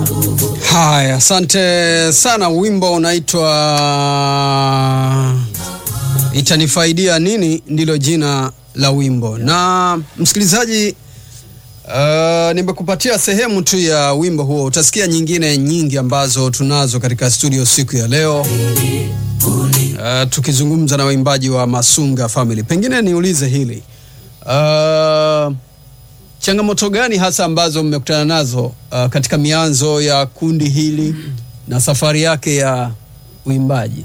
Haya, asante sana. Wimbo unaitwa Itanifaidia Nini, ndilo jina la wimbo. Na msikilizaji, uh, nimekupatia sehemu tu ya wimbo huo. Utasikia nyingine nyingi ambazo tunazo katika studio siku ya leo, uh, tukizungumza na waimbaji wa Masunga Family. Pengine niulize hili uh, changamoto gani hasa ambazo mmekutana nazo uh, katika mianzo ya kundi hili na safari yake ya uimbaji?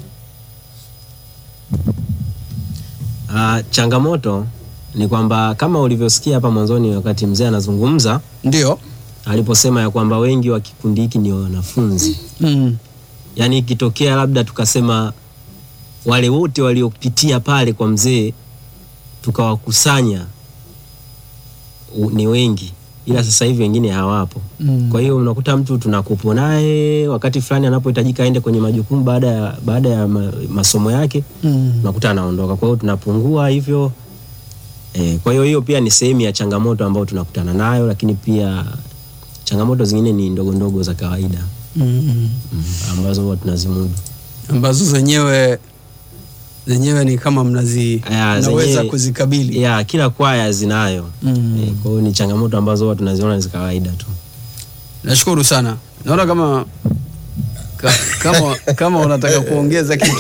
Uh, changamoto ni kwamba kama ulivyosikia hapa mwanzoni wakati mzee anazungumza Ndio. aliposema ya kwamba wengi wa kikundi hiki ni wanafunzi. Mm. Yaani ikitokea labda tukasema wale wote waliopitia pale kwa mzee tukawakusanya u- ni wengi, ila sasa hivi wengine hawapo. Mm. Kwa hiyo unakuta mtu tunakupo naye wakati fulani anapohitajika aende kwenye majukumu baada ya, baada ya ma, masomo yake Mm. unakuta anaondoka. Kwa hiyo tunapungua hivyo e, kwa hiyo hiyo pia ni sehemu ya changamoto ambayo tunakutana nayo, lakini pia changamoto zingine ni ndogo ndogo za kawaida Mm. mm, ambazo huwa tunazimudu. ambazo zenyewe zenyewe ni kama mnazi Aya, mnaweza zenyewe- kuzikabili. ya kila kwaya zinayo Mm. e, kwa hiyo ni changamoto ambazo huwa tunaziona ni za kawaida tu. Nashukuru sana. Naona kama ka, kama kama unataka kuongeza kitu.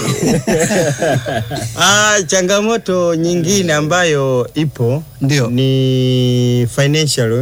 Ah, changamoto nyingine ambayo ipo Ndio. ni financial